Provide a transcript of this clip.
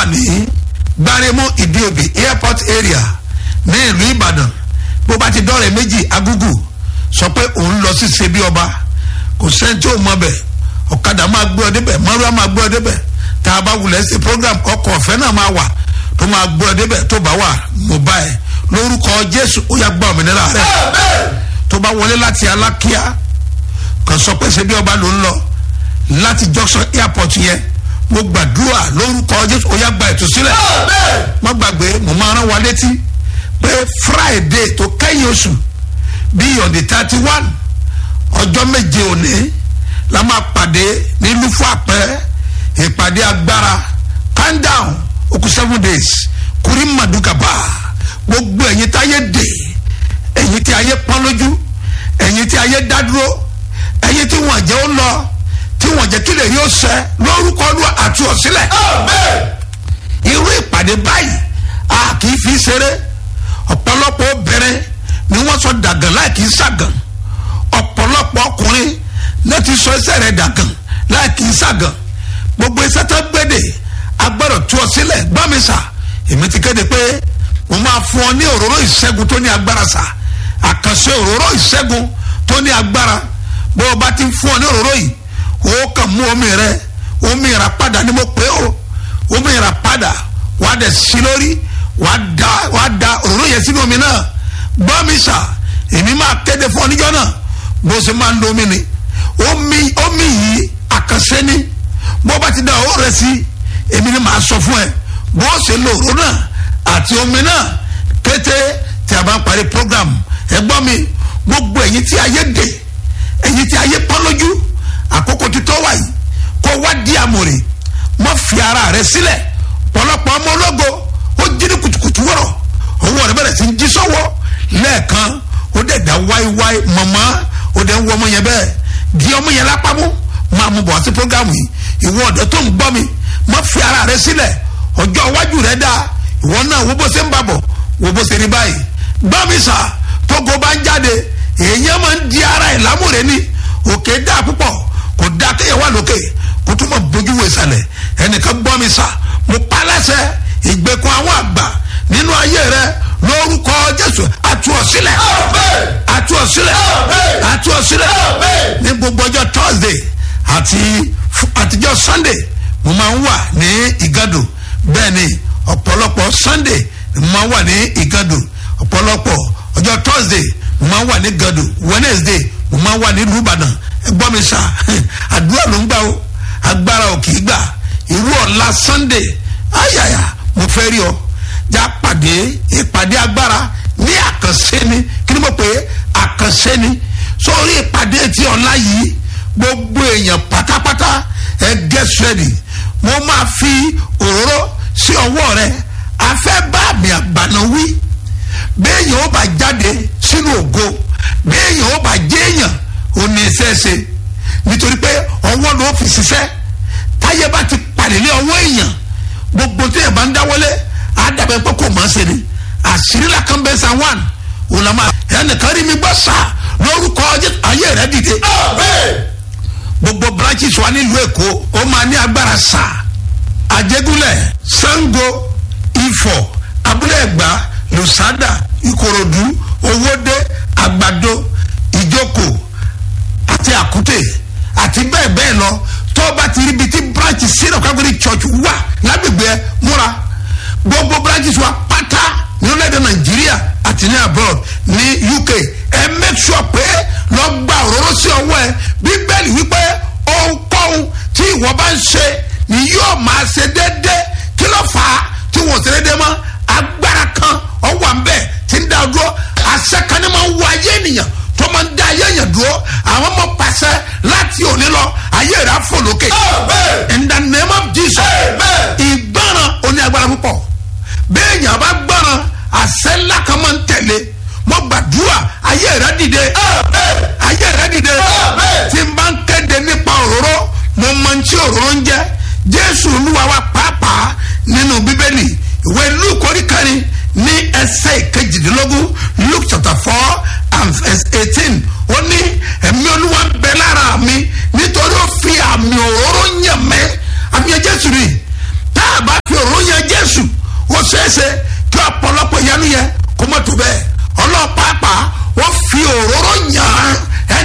wà ní gbaremu ìdíòbí airport area ní ìlú ìbàdàn bó bá ti dọ́rẹ̀ méjì agúgù sọ pé òun lọ sí ṣe bí ọba kò sẹ́ni tí ò mọ bẹ̀ ọ̀kadà máa gbé ọ débẹ̀ mọ́rúwá máa gbé ọ débẹ̀ tá a bá wulẹ̀ sí program ọkọ̀ ọ̀fẹ́ náà máa wà tó máa gbé ọ débẹ̀ tó bá wà mo bá ẹ lórúkọ jésù ó yà gbọ́ òmìnira rẹ tó bá wọlé láti alákíá kàn sọ pé ṣe bí ọba ló ń lọ láti junction airport yẹn mo gbàdúrà lórúkọ jésù ó yà gba ìtúsílẹ̀ má gbàgbé mo máa rán wa létí pé friday tó kẹ́yìn oṣù bíi on the thirty one ọjọ́ méje òní la máa pàdé ní lufu àpẹ ìpàdé agbára calm down okùn seven days kúrí màdùkàbà gbogbo ẹ̀yin tí ayé dè ẹ̀yin tí ayé pọ́n lójú ẹ̀yin tí ayé dádúró ẹ̀yin tí wọ́n jẹ́ ó lọ tí wọ́n jẹ́ kílẹ̀ yóò sẹ́ lórúkọ ọdún àti ọ̀sílẹ̀ irú ìpàdé báyìí a kì í fi ṣeré ọ̀pọ̀lọpọ̀ obìnrin ni wọ́n sọ dàgàn láì kì í ṣàgàn ọ̀pọ̀lọpọ̀ ọkùnrin náà ti sọ iṣẹ́ rẹ̀ dàgàn láì kì í ṣàgàn gbogbo iṣẹ́ tó gbéde agbọ́dọ̀ tú ọ sílẹ̀ gbọ́mísà èmi ti kéde pé mo máa fún ọ ní òróró ìṣẹ́gun tó ní agbára sà àkànṣe òróró ìṣẹ́gun tó ní agbára bó o bá ti fún ọ ní òróró yìí o kàn mú omi rẹ omi ìrà padà ni mo pè ó omi ìrà padà wàá dẹ̀ sí lórí wàá da wàá da òróró yẹn sínú omi náà gbọ́mísà èmi máa kéde fún ọ níjọ́ náà bó ṣe máa ń lo omi ni omi omi yìí àkànṣe ni bó bá ti da owó rẹ sí èmi ni màá sọ fún ẹ bó ṣe lo òróró náà àti omi náà kété tí a bá ń parí program ẹ gbọ́ mi gbogbo ẹ̀yin tí ayé dè ẹ̀yin tí ayé pọ́n lójú àkókò títọ́ wà yìí kó wá di àmòrè mọ́ fi ara rẹ sílẹ̀ pọ̀lọpọ̀ ọmọ ológo ó jí ní kùtùkùtù wọ̀rọ̀ owó rẹ bẹ̀rẹ̀ sí ń jí sọ́wọ́ lẹ́ẹ̀kan ó dẹ̀ dá wáíwáí mọ̀mọ́ ó dẹ̀ ń wọ ọmọ yẹn bẹ́ẹ̀ di ọmọ yẹn lápámú máa mú bọ̀ sí programu yìí ìwọ ọ̀dọ́ tó ń gbọ́ mi má fi ara rẹ sílẹ̀ ọjọ́ iwájú rẹ dáa ìwọ náà wo bó ṣe ń bàbọ̀ wo bó ṣe rí báyìí gbọ́ mi sà tógo bá ń jáde èèyàn máa ń di ara ẹ̀ lámúre ní òkè dáa púpọ̀ kò dáa kéèyàn wà lókè kó tó mọ̀ bójú wo ìsàlẹ̀ ẹnìkan gbọ́ mi sà mo pa lẹ́sẹ̀ ìgbèkùn àwọn àgbà nínú ayé rẹ lórúkọ jésù àtúọ̀sílẹ̀ àtúọ̀sílẹ̀ àtúọ̀sílẹ̀ ní gbogbo ọjọ́ thursday àti àtijọ́ sunday mo máa ń wà ní ìgàdò bẹ́ẹ̀ ni ọ̀pọ̀lọpọ̀ sunday mo máa ń wà ní ìgàdò ọ̀pọ̀lọpọ̀ ọjọ́ thursday mo máa ń wà ní ìgàdò wednesday mo máa ń wà ní ìlúbàdàn ẹgbọ́n mi sà àdúrà ló ń gbà ó agbára ò kì í gbà irú ọ̀la sunday ayàyà mo fẹ́ rí ọ já pàdé ìpàdé agbára ní àkànṣe ni kí ni mo pè é àkànṣe ni sórí ìpàdé tí ọ̀la yìí gbogbo èèyàn pátápátá ẹ get ready mo máa fi òróró sí ọwọ́ rẹ afẹ́ bá àmì àgbàna wí béèyàn ó bá jáde sínú ògo béèyàn ó bá jéèyàn ò ní iṣẹ́ ṣe nítorí pé ọwọ́ ló fi ṣiṣẹ́ táyé bá ti pàdé ní ọwọ́ èèyàn gbogbo tí èèyàn bá ń dáwọ́lé àdàbẹ̀ pé kò máa ṣe ni àṣírí làkàn bẹ́ẹ̀ san one òun la máa ẹnìkan rí mi gbọ́ sá lórúkọ ayé rẹ dìde gbogbo branches wa nílùú èkó ó máa ní agbára sá àjẹgúnlẹ̀ sango ifọ̀ abúlé ẹ̀gbá lùsádà ìkòròdú owóde àgbàdo ìjókòó àti àkútè àti bẹ́ẹ̀ bẹ́ẹ̀ lọ tó bá ti ríbi tí branch sílẹ̀ kágbéri church wà lágbègbè ẹ múra gbogbo branches wa pátá ní orílẹ̀-èdè nàìjíríà àti ní abroad ní uk ẹ make sure pé lọ gba òróró sí ọwọ́ ẹ bíbélì wípé ohunkóhun tí ìwọ bá ń ṣe ni yóò máa ṣe déédéé kí ló fà á tí wọn ò ṣe déédéé mọ́ agbára kan ọwọ́ à ń bẹ̀ tí ń dá dúró àṣẹ kan ní máa ń wọ ayé ènìyàn tó máa ń dá ayé èèyàn dúró àwọn ọmọ pàṣẹ láti òní lọ ayé rẹ̀ á fò lókè in the name of jesus ìgbọràn oní agbára púpọ̀ bẹ́ẹ̀ yàn bá gbọ́ràn àṣẹ ńlá kan máa ń tẹ̀lé mo gbàdúrà ayé rẹ dìde ayé rẹ dìde tí n bá ń kéde nípa òróró mo máa ń tí òróró ń jẹ jésù olúwa wa pàápàá nínú bíbélì ìwé luke oríkàrin ní ẹsẹ̀ ìkejìdínlógún luke chapter four and verse eighteen ó ní ẹ̀mí olúwa ń bẹ lára mi nítorí ó fi àmì ṣeéṣe kí ọ̀pọ̀lọpọ̀ ìyanu yẹn